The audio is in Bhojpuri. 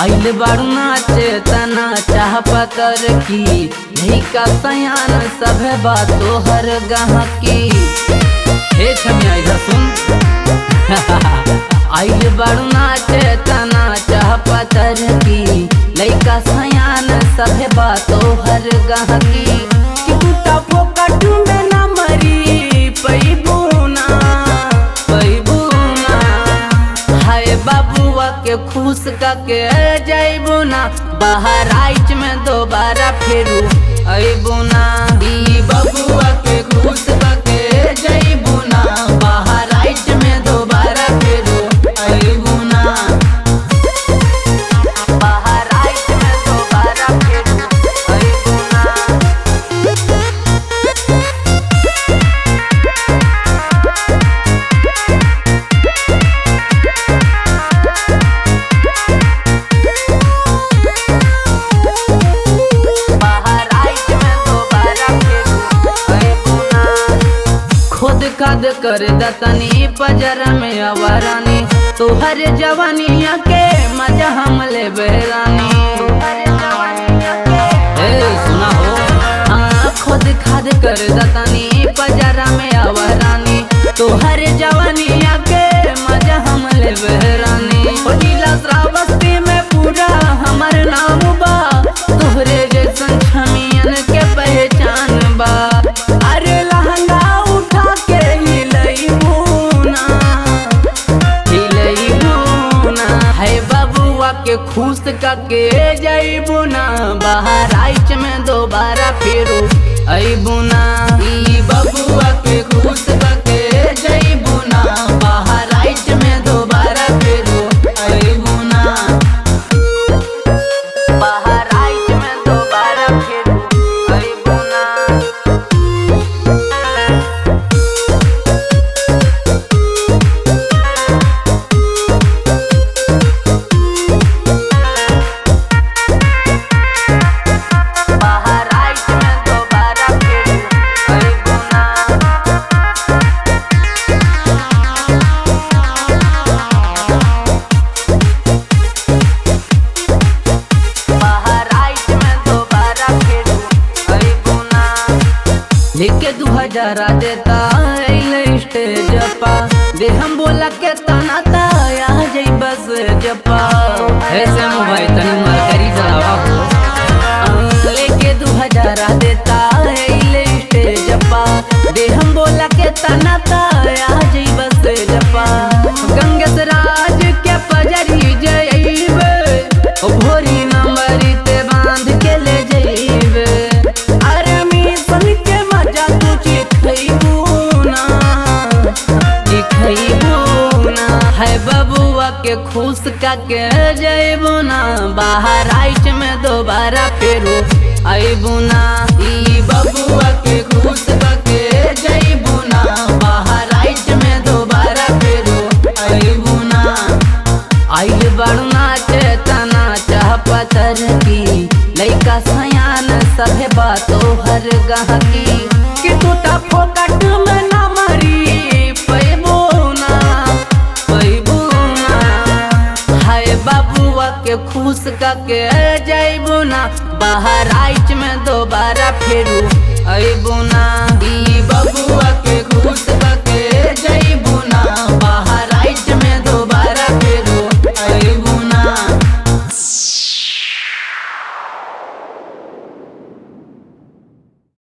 आइल बारू नाचे तना चाह पतर की लइका सयान सभे बातो हर गहकी हे छमिया इधर सुन आइल बारू नाचे तना चाह पतर की लइका सयान सभे बातो हर गहकी कि टूटा फोकट में ना मरी पैबूना पैबूना हाय बाबुआ के खुश के जैबू ना बाहर आइच में दोबारा फेरू अबू ना ई बबुआ के खुश के जैबू ना बाहर आइच में दोबारा फेरू अबू ना बाहर आइच में दोबारा फेरू अबू ना बाहर आइच में दोबारा फेरू अबू ना खुद कद कर दतनी पजर में अवरानी तुहर जवानिया के मजा हम ले बहरानी ए सुना हो हाँ खुद खाद कर दतनी पजर में अवरानी तुहर जवानिया के मजा हम ले बहरानी ओ नीला श्रावस्ती में पूरा हमर नाम बा तोहरे जैसन छमियन के पहचान बा अरे लहंगा उठा के हिलई मुना हिलई मुना है बबुआ के खुश के जईबू ना बाहर आइच में दोबारा फेरू अबू ना ई बबुआ के खुश के जईबू ना बाहर आइच में दोबारा फेरू अबू ना बाहर आइच में दोबारा फेरू अबू ना बाहर आइच में दोबारा फेरू अबू ना बाहर आइच में दोबारा फेरू अबू ना लेके दू हजार देता अइले स्टेज पा दे हम बोला के तना ता आ जाई बस जपा ऐसे मोबाइल तनी मार करी चलावा हो आ, लेके दू हजार देता अइले स्टेज पा दे हम बोला के तना ता आ जाई बस जपा गंगस राज के पजरी जइबे ओ भोरी नंबरी ते बांध के ले जइबे अरे मिशन के मजा तू चिखइबू ना चिखइबू ना है बबुआ के खुश का के जइबू ना बाहर आइच में दोबारा फेरू अइबू ना ई बबुआ के खुश का के जइबू ना बाहर आइच में दोबारा फेरू अइबू ना आइल बड़ू नाचे तना चाह पतर की लइका सयान सभे बातो हर गहकी कि टूटा फोकट में ना मरी पैबो ना पैबो ना हाय बाबुआ के खुश के जइबू ना बाहर आइच में दोबारा फेरू अइबू ना ई बबुआ के खुश